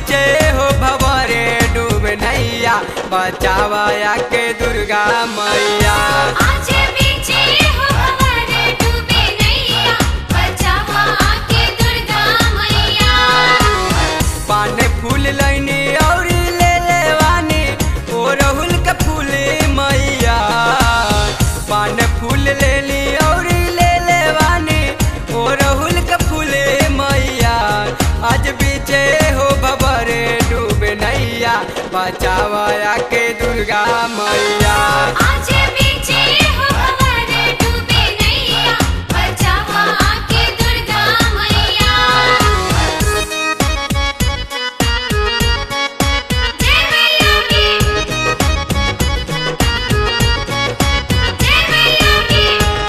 बीचे हो भवरे डूब नैया बचावाया के दुर्गा मैया आज बीचे हो हमारे डूबे नैया बचावा आके दुर्गा मैया पान फूल लैनी और ले लेवानी ओ रहुल के फूल मैया पान फूल लेली और ले लेवानी ओ रहुल के फूल मैया आज बीचे हो बबरे डूब नैया बचावाया के दुर्गा मैया आज बीचे हो हमारे डूबे नैया बचावा आके दुर्गा मैया जय मैया की जय मैया की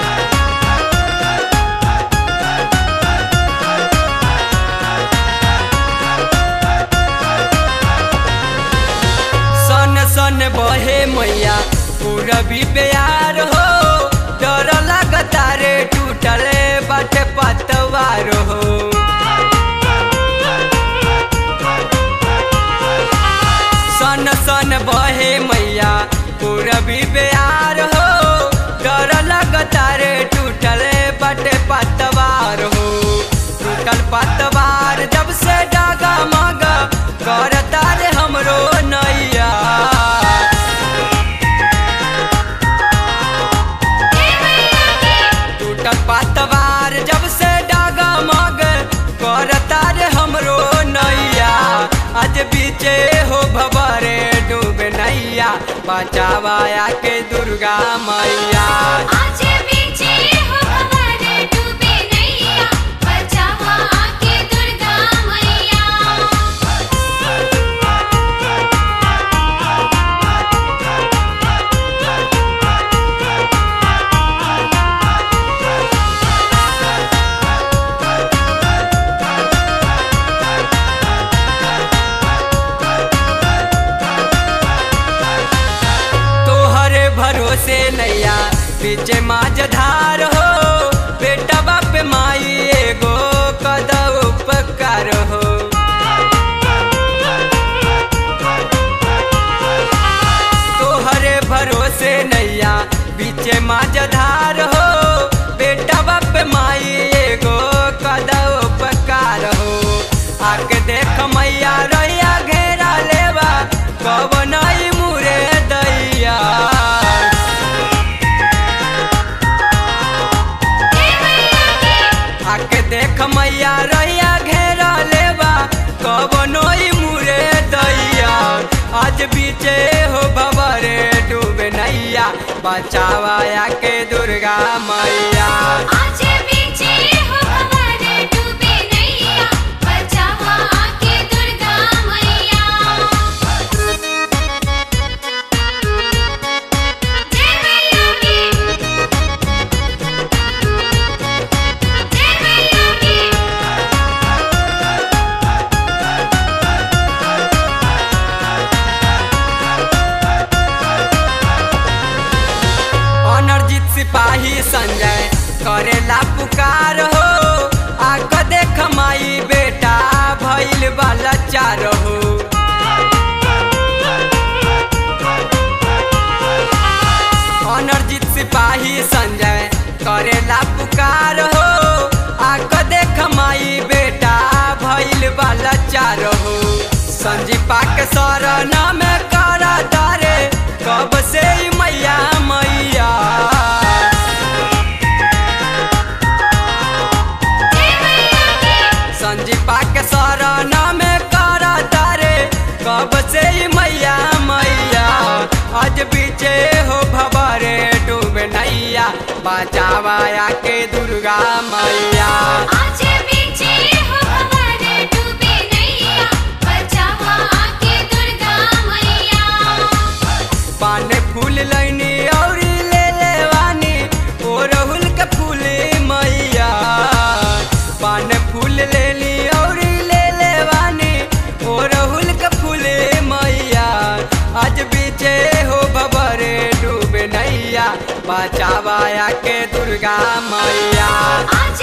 सन सन बहे मैया पूरबी प्यार हो डर लगता रे टूटले बाटे पतवार हो सन सन बहे मैया पूरबी प्यार हो डर लगता रे टूटले बाटे पतवार हो टूटल पतवार जब से डागा मगा करता रे हमरो नैया जय मैया की टूटल पतवार जब से डागा मग करता रे हमरो नैया आज बीचे हो भवरे डूब नैया बचावाया के दुर्गा मैया आज बीचे हो हमारे डूबे नैया बचावा आके दुर्गा मैया तोहरे भरोसे नैया पीछे माझधार हो बेटा बाप माई एगो कद उपकार हो तोहरे भरोसे नैया बीचे माझधार हो बेटा बाप माई एगो कद उपकार हो आके देख मैया रैया घेरा लेवा कब नई मुरे दैया जय मैया की आके देख मैया रैया घेरा लेवा कब नई मुरे दैया आज बीचे हो भवरे डूब नैया बचावाया के दुर्गा मैया आज बीचे हो हमारे डूबे नैया बचावा आके दुर्गा मैया जय मैया की जय मैया की अनर्जित सिपाही संजय करेला पुकार हो आक देख माई बेटा भैल वाला चार हो अनर्जित सिपाही संजय करेला पुकार हो आक देख माई बेटा भैल वाला चार हो संजीपा के शरण में करा तारे कब से ई मैया मैया जय मैया की संजीपा के शरण में करा तारे कब से ई मैया मैया आज बीचे हो भवरे डूब नैया बचावाया के दुर्गा मैया आज बीचे हो हमारे डूबे नैया बचावा आके दुर्गा मैया पान फूल लैनी और ले लेवानी ओ रहुल के फूल मैया पान फूल लेली और ले लेवानी ओ रहुल के फूल मैया आज बीचे हो बबरे डूब नैया बचावाया के दुर्गा मैया आज